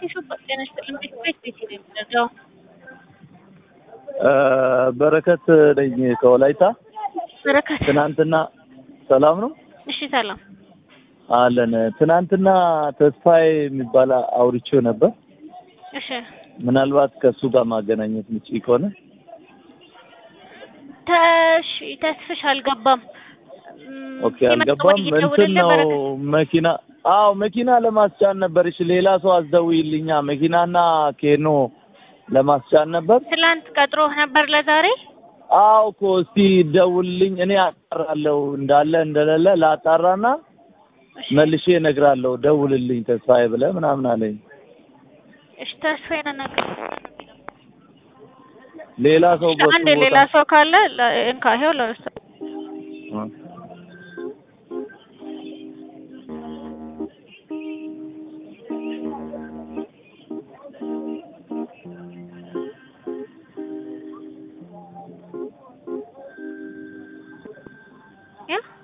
ሱቅ ጤና ይስጥልኝ ቤት ቤት ቤት ነው የሚደርገው። በረከት ነኝ ከወላይታ። በረከት ትናንትና ሰላም ነው እሺ፣ ሰላም አለን። ትናንትና ተስፋዬ የሚባል አውርቼው ነበር። እሺ፣ ምናልባት ከእሱ ጋር ማገናኘት ምጭ ከሆነ ተሽ ተስፍሽ አልገባም። እም፣ ኦኬ፣ ሲመጣ አልገባም። ወዲህ እንትን ይደውልልህ ነው በረከት። መኪና አዎ መኪና ለማስጫን ነበር። እሺ ሌላ ሰው አስደውይልኛ መኪናና ኬኖ ለማስጫን ነበር። ትላንት ቀጥሮህ ነበር ለዛሬ? አዎ እኮ እስቲ ደውልልኝ፣ እኔ አጣራለሁ እንዳለ እንደሌለ ላጣራና እሺ፣ መልሼ እነግራለሁ። ደውልልኝ ተስፋዬ ብለህ ምናምን አለኝ። እሺ፣ ተስፋዬን ነገር ሌላ ሰው በሱ አንድ ሌላ ቦታ ሰው ካለ ለ- እንካ ይኸው ለእሱ ያ